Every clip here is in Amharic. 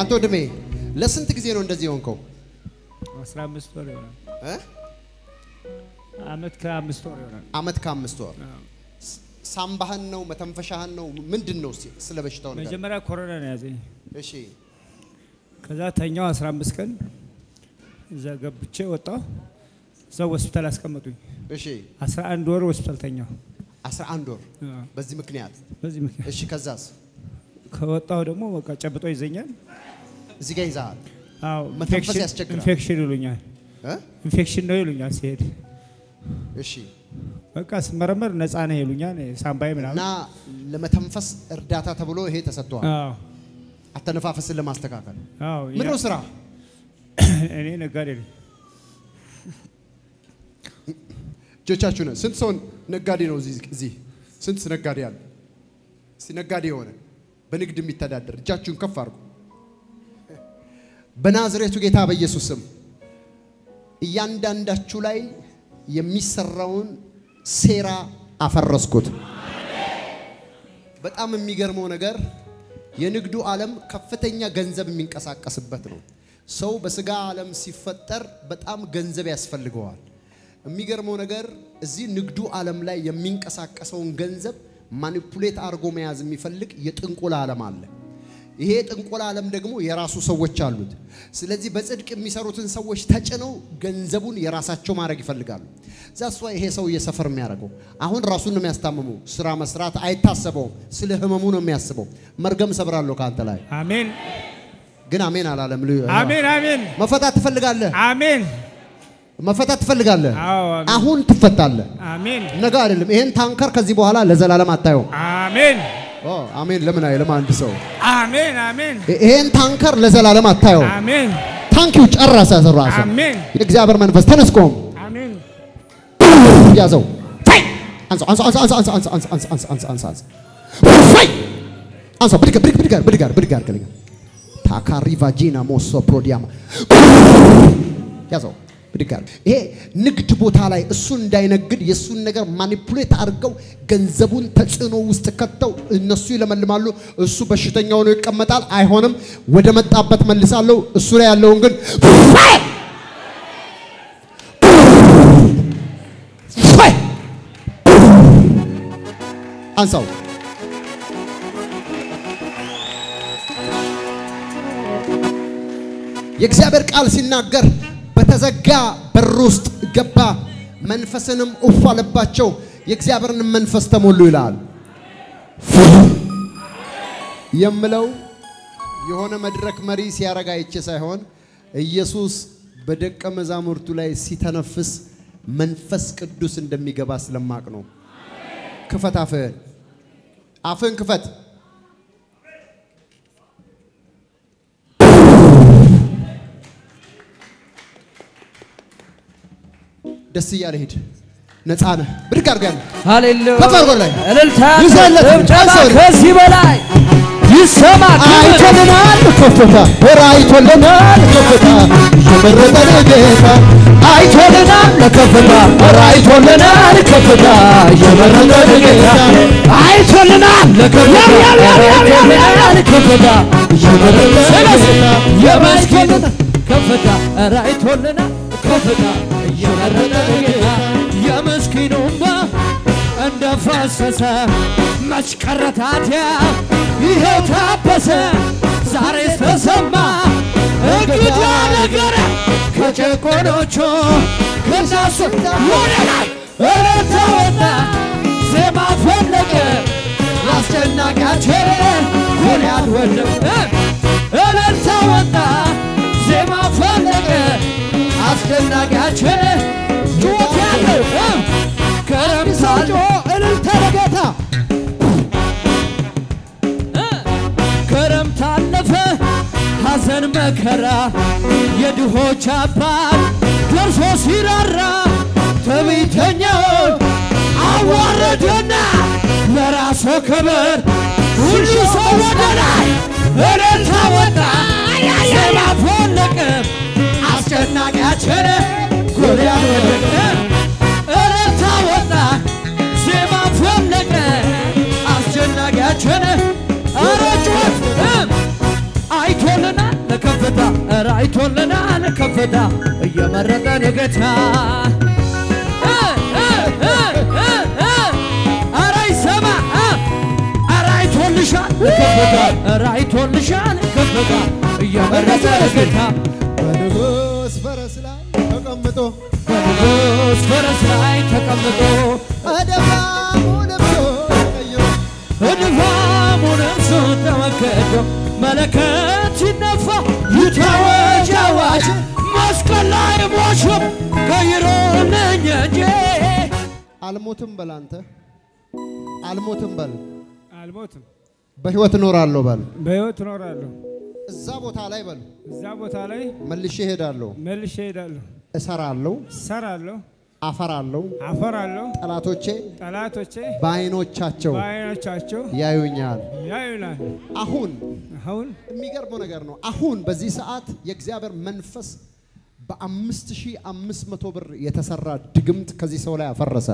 አንተ ወንድሜ ለስንት ጊዜ ነው እንደዚህ የሆንከው? 15 ወር ይሆናል። እ? አመት ከአምስት ወር ይሆናል። አመት ከአምስት ወር አዎ። ሳምባህን ነው መተንፈሻህን ነው ምንድን ነው እስኪ ስለ በሽታው ነገር መጀመሪያ ኮሮና ነው ያዘኝ። እሺ ከዛ ተኛው 15 ቀን እዛ ገብቼ ወጣሁ። እዛው ሆስፒታል አስቀመጡኝ። እሺ 11 ወር ሆስፒታል ተኛው። 11 ወር አዎ። በዚህ ምክንያት በዚህ ምክንያት እሺ ከዛስ ከወጣሁ ደግሞ በቃ ጨብጦ ይዘኛል። እዚህ ጋር ይዛሃል አዎ መተንፈስ ኢንፌክሽን- ያስቸግራል። ኢንፌክሽን ይሉኛል። እ? ኢንፌክሽን ነው ይሉኛል ሲሄድ እሺ በቃ ስመረመር ነፃ ነህ ይሉኛል። ሳምባዬ ምናምን እና ለመተንፈስ እርዳታ ተብሎ ይሄ ተሰጥቷል አዎ አተነፋፈስን ለማስተካከል አዎ ምንድን ነው ስራ እኔ ነጋዴ ነኝ። እጆቻችሁ ነው ስንት ሰው ነጋዴ ነው እዚህ እዚህ ስንት ነጋዴ አለ እስቲ ነጋዴ የሆነ በንግድ የሚተዳደር እጃችሁን ከፍ አድርጉ በናዝሬቱ ጌታ በኢየሱስ ስም እያንዳንዳችሁ ላይ የሚሰራውን ሴራ አፈረስኩት በጣም የሚገርመው ነገር የንግዱ ዓለም ከፍተኛ ገንዘብ የሚንቀሳቀስበት ነው። ሰው በስጋ ዓለም ሲፈጠር በጣም ገንዘብ ያስፈልገዋል። የሚገርመው ነገር እዚህ ንግዱ ዓለም ላይ የሚንቀሳቀሰውን ገንዘብ ማኒፑሌት አድርጎ መያዝ የሚፈልግ የጥንቆላ ዓለም አለ። ይሄ የጥንቆላ ዓለም ደግሞ የራሱ ሰዎች አሉት። ስለዚህ በጽድቅ የሚሰሩትን ሰዎች ተጭነው ገንዘቡን የራሳቸው ማድረግ ይፈልጋሉ። ዛሷ ይሄ ሰው እየሰፈር የሚያደርገው አሁን ራሱን ነው የሚያስታምመው። ስራ መስራት አይታሰበውም። ስለ ህመሙ ነው የሚያስበው። መርገም ሰብራለሁ ከአንተ ላይ አሜን ግን አሜን አላለም። ልዩ- አሜን አሜን መፈታት ትፈልጋለህ? አሜን መፈታት ትፈልጋለህ? አዎ አሜን አሁን ትፈታለህ። አሜን ነገ አይደለም። ይሄን ታንከር ከዚህ በኋላ ለዘላለም አታየውም። አሜን ኦ አሜን። ለምን አይልም አንድ ሰው አሜን አሜን ይሄን ታንከር ለዘላለም አታየውም። አሜን ታንኪው ጨረሰ ራሱ አሜን የእግዚአብሔር መንፈስ ተነስቆም አሜን ያዘው ፋይ! አንሳው አንሳው አንሳው አንሳው አንሳው አንሳው አንሳው አንሳው አንሳው አንሳው አንሳው ፋይ! አንሳው ብድግ ብድግ ብድግ ብድግ ብድግ አድርግልኝ ታካሪ ቫጂና ሞሶ ፕሮዲያማ ያዘው ብድግ አድርግ። ይሄ ንግድ ቦታ ላይ እሱ እንዳይነግድ የእሱን ነገር ማኒፑሌት አድርገው ገንዘቡን ተጽዕኖ ውስጥ ከተው እነሱ ይለመልማሉ፣ እሱ በሽተኛ ሆኖ ይቀመጣል። አይሆንም፣ ወደ መጣበት መልሳለሁ። እሱ ላይ ያለውን ግን ፋይ! ፋይ! አንሳው የእግዚአብሔር ቃል ሲናገር በተዘጋ በር ውስጥ ገባ፣ መንፈስንም እፍ አለባቸው፣ የእግዚአብሔርን መንፈስ ተሞሉ ይላል። የምለው የሆነ መድረክ መሪ ሲያረጋ አይቼ ሳይሆን ኢየሱስ በደቀ መዛሙርቱ ላይ ሲተነፍስ መንፈስ ቅዱስ እንደሚገባ ስለማቅ ነው። ክፈት አፍህን፣ አፍህን ክፈት። ደስ እያለ ሂድ። ነፃ ነህ። ብድግ አድርገህ ያለ ሃሌሉያ ከፍ አድርጎ ላይ እልልታ ይዘህለት ጭብጨባ አንሳው። ከዚህ በላይ ይሰማ ክብር አይቶልናል ከፍታ ኧረ አይቶልናል ከፍታ የመረጠን ጌታ አይቶልናል ለከፍታ ኧረ አይቶልናል ከፍታ የመረጠን ጌታ አይቶልናል ለከፍታ ኧረ አይቶልናል ከፍታ የመረጠን ጌታ የመስኪኑ ከፍታ ኧረ አይቶልናል ከፍታ የመረጠን ጌታ የመስኪኑ እንባ እንደፈሰሰ መች ቀረ ታዲያ ይኸው ታበሰ ዛሬ ተሰማ እንግዳ ነገር ከጨቆኖቹ ከናሱ ወደ ላይ እልልታ ወጣ ዜማ ፈለቀ አስጨናቂያችን ጎልያድ ወደቀ እልልታ ወጣ ዜማ ፈለቀ አስጨናቂያችን ጩኸት ያለው ከረምሳል እልልታ ለጌታ ክረምት አለፈ ሐዘን መከራ የድሆች አባት ደርሶ ሲራራ ትዕቢተኛውን አዋረደና ለራሱ ክብር ሁሉ ሰው ወደ ላይ እልልታ ወጣ ዜማ ፈለቀ አስጨናቂያችን ጎልያድ ወደቀ እልልታ ወጣ ዜማ ፈለቀ አስጨናቂያችን ኧረ ጩኸት አይቶልናል አይቶልናል ከፍታ እየመረጠን ጌታ እ እ እ እ እ ኧረ ይሰማ እ ኧረ አይቶልሻል ከፍታ ኧረ አይቶልሻል ከፍታ እየመረጠን ጌታ በንጉሥ ፈረስ ላይ ተቀምጦ በንጉሥ ፈረስ ላይ ተቀምጦ አደባሙ ለብሶ ተቀይሮ እድፋሙ ነፍሱ ተመከዶ መለከት ሲነፋ ይታወጅ አዋጅ መስቀል ላይ ሞሾም ቀይሮልኝ እንጂ አልሞትም በል አንተ አልሞትም በል አልሞትም፣ በሕይወት እኖራለሁ በል በሕይወት እኖራለሁ። እዛ ቦታ ላይ በል እዛ ቦታ ላይ መልሼ እሄዳለሁ መልሼ እሄዳለሁ፣ እሰራለሁ እሰራለሁ፣ አፈራለሁ አፈራለሁ። ጠላቶቼ ጠላቶቼ በዓይኖቻቸው በዓይኖቻቸው ያዩኛል ያዩናል። አሁን አሁን የሚገርመው ነገር ነው አሁን በዚህ ሰዓት የእግዚአብሔር መንፈስ በአምስት ሺህ አምስት መቶ ብር የተሰራ ድግምት ከዚህ ሰው ላይ አፈረሰ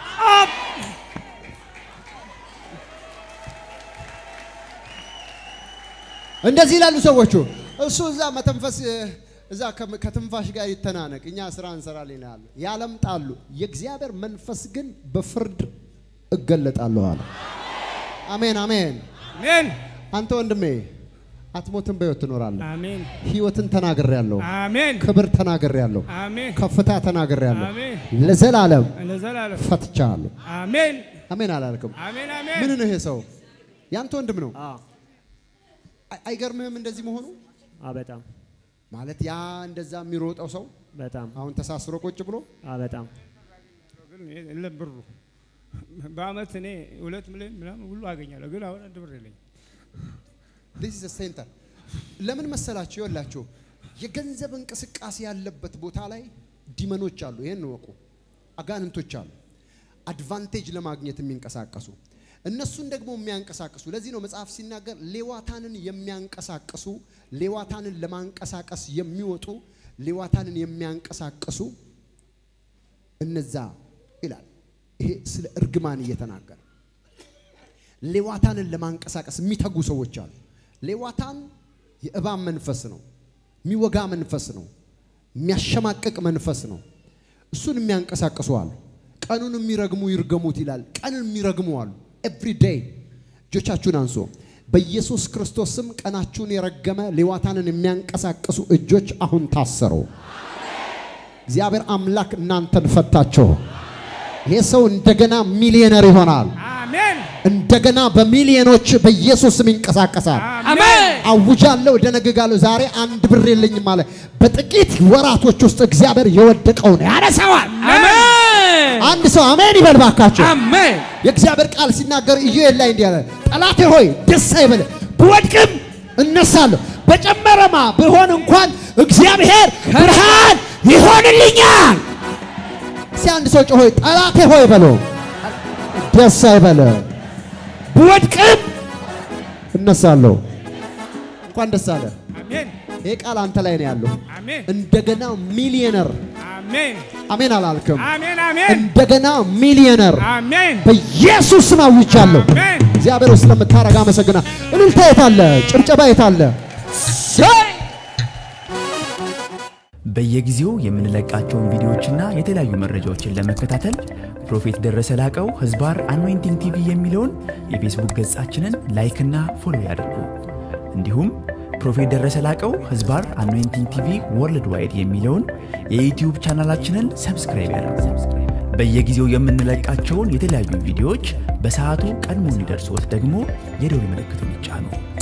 እንደዚህ ይላሉ ሰዎቹ እሱ እዛ መተንፈስ እዛ ከ- ከትንፋሽ ጋር ይተናነቅ እኛ ስራ እንሰራለን ይላሉ ያለምጣሉ የእግዚአብሔር መንፈስ ግን በፍርድ እገለጣለሁ አለ አሜን አሜን አሜን አንተ ወንድሜ አትሞትም በሕይወት ትኖራለህ አሜን ህይወትን ተናግሬያለሁ አሜን ክብር ተናግሬያለሁ አሜን ከፍታ ተናግሬያለሁ አሜን ለዘላለም ለዘላለም ፈትቻለሁ አሜን አሜን አላልክም አሜን ምን አሜን ነው ይሄ ሰው ያንተ ወንድም ነው አይ- አይገርምህም እንደዚህ መሆኑ አ በጣም ማለት ያ እንደዛ የሚሮጠው ሰው በጣም አሁን ተሳስሮ ቁጭ ብሎ አ በጣም ግን የለም ብሩ በአመት እኔ ሁለት ሚሊዮን ምናምን ሁሉ አገኛለሁ፣ ግን አሁን አንድ ብር የለኝም። this is a center ለምን መሰላችሁ ይወላችሁ የገንዘብ እንቅስቃሴ ያለበት ቦታ ላይ ዲመኖች አሉ ይሄን እወቁ አጋንንቶች አሉ አድቫንቴጅ ለማግኘት የሚንቀሳቀሱ እነሱን ደግሞ የሚያንቀሳቅሱ ለዚህ ነው መጽሐፍ ሲናገር ሌዋታንን የሚያንቀሳቅሱ ሌዋታንን ለማንቀሳቀስ የሚወጡ ሌዋታንን የሚያንቀሳቅሱ እነዛ ይላል ይሄ ስለ እርግማን እየተናገረ ሌዋታንን ለማንቀሳቀስ የሚተጉ ሰዎች አሉ። ሌዋታን የእባብ መንፈስ ነው፣ የሚወጋ መንፈስ ነው፣ የሚያሸማቅቅ መንፈስ ነው። እሱን የሚያንቀሳቅሱ አሉ። ቀኑን የሚረግሙ ይርገሙት ይላል። ቀንን የሚረግሙ አሉ። ኤቭሪ ዴይ እጆቻችሁን አንሶ በኢየሱስ ክርስቶስ ስም ቀናችሁን የረገመ ሌዋታንን የሚያንቀሳቅሱ እጆች አሁን ታሰሩ። እግዚአብሔር አምላክ እናንተን ፈታቸው። ይሄ ሰው እንደገና ሚሊዮነር ይሆናል። አሜን እንደገና በሚሊዮኖች በኢየሱስ ስም ይንቀሳቀሳል። አሜን አውጃለሁ፣ ደነግጋለሁ። ዛሬ አንድ ብር የለኝም አለ። በጥቂት ወራቶች ውስጥ እግዚአብሔር የወደቀውን ያነሳዋል። አሜን አንድ ሰው አሜን ይበል ባካቸው። አሜን የእግዚአብሔር ቃል ሲናገር ኢዩኤል ላይ እንዲህ አለ፣ ጠላቴ ሆይ ደስ አይበልህ፣ ብወድቅም እነሳለሁ፣ በጨመረማ ብሆን እንኳን እግዚአብሔር ብርሃን ይሆንልኛል። እስኪ አንድ ሰው ጮሆ ጠላቴ ሆይ በለው፣ ደስ አይበልህ፣ ብወድቅም እነሳለሁ። እንኳን ደስ አለ። አሜን ይሄ ቃል አንተ ላይ ነው ያለው። አሜን እንደገና ሚሊዮነር አሜን አሜን አላልክም? አሜን አሜን እንደገና ሚሊዮነር አሜን በኢየሱስ ስም አውጃለሁ። አሜን እግዚአብሔር ስለምታረግ አመሰግና። እልልታ የታለ? ጭብጨባ የታለ? በየጊዜው የምንለቃቸውን ቪዲዮዎችና የተለያዩ መረጃዎችን ለመከታተል ፕሮፌት ደረሰ ላቀው ህዝባር አኖይንቲንግ ቲቪ የሚለውን የፌስቡክ ገጻችንን ላይክና ፎሎ ያድርጉ። እንዲሁም ፕሮፌት ደረሰ ላቀው ህዝባር አኖይንቲንግ ቲቪ ወርልድ ዋይድ የሚለውን የዩትዩብ ቻናላችንን ሰብስክራይብ ያድርጉ። በየጊዜው የምንለቃቸውን የተለያዩ ቪዲዮዎች በሰዓቱ ቀድሞ እንዲደርሶት ደግሞ የደውል ምልክቱን ይጫኑ።